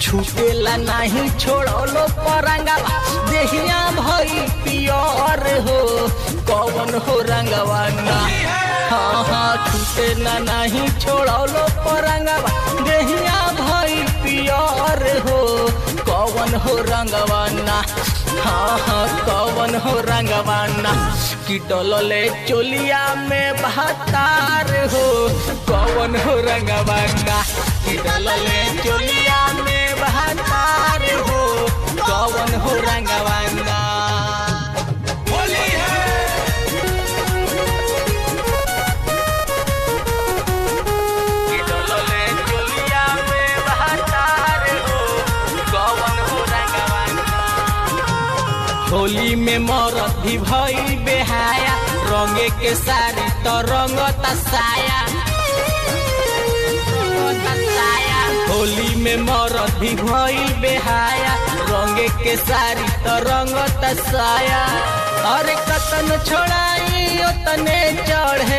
छूटेला नहीं छोड़लो परंगवा देहिया भई पियर हो कौन हो रंगवा ना हाँ हाँ छूटे ना नहीं छोड़लो परंगवा देहिया भई पियर हो कौन हो रंगवा ना हाँ हाँ कौन हो रंगवा ना कि डोलले चोलिया में बहतार हो कौन हो रंगवा ना कि डोलले चोलिया में बहतार हो कौन हो रंगवा ना होली है कि डोलले चोलिया में बहतार हो कौन हो रंगवा ना होली में मरद भी भई बेहाया रंगे के सारी तो रंगता साया रंगता साया। होली में मरद भी भई बेहाया रंगे के सारी तो रंगता साया अरे कतन छोड़ाई ओतने चढ़े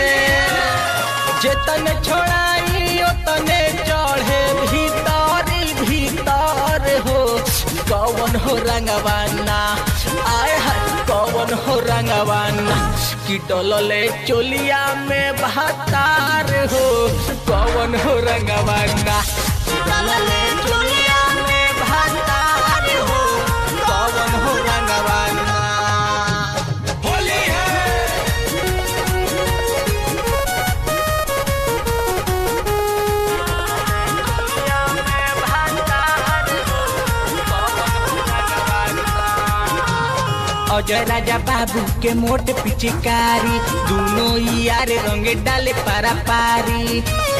जेतन छोड़ाई ओतने चढ़े भीतरी भीतर हो कौन हो रंगवाना आय हाय कौन हो रंगवाना कि डोलले चोलिया में बहतार हो कौन हो रंगवाना कि डोलले चोलिया में बहतार हो कौन हो रंगवाना होली है अजय राजा बाबू के मोट पिचकारी दोनों यार रंगे डाले पारा पारी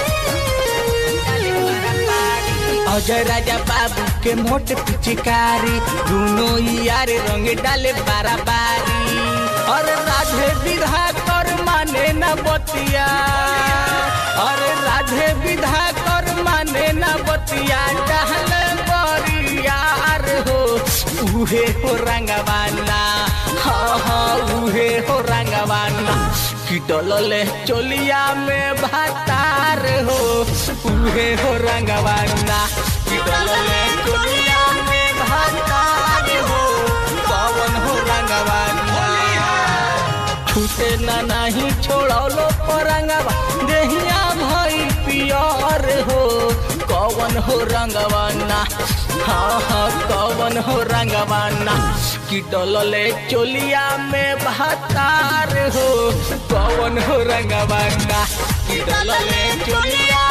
अजय राजा बाबू के मोट पिचकारी दोनों यार रंगे डाले पारा पारी और राधे विधा कर माने न बतिया अरे राधे विधा कर माने न बतिया डहल बरियार हो उहे हो रंगवाना हाँ हाँ उहे हो रंगवाना कि डोलले चोलिया में भातार हो उहे हो रंगवाना कि डोलले चोलिया में भातार हो कौन हो रंगवाना छूटे ना नहीं छोड़लो परंगवा देहिया भई पियर हो कौन हो रंगवाना हाँ हाँ कौन हो रंगवाना कि डोलले चोलिया में बहतार हो कौन हो रंगवाना कि डोलले चोलिया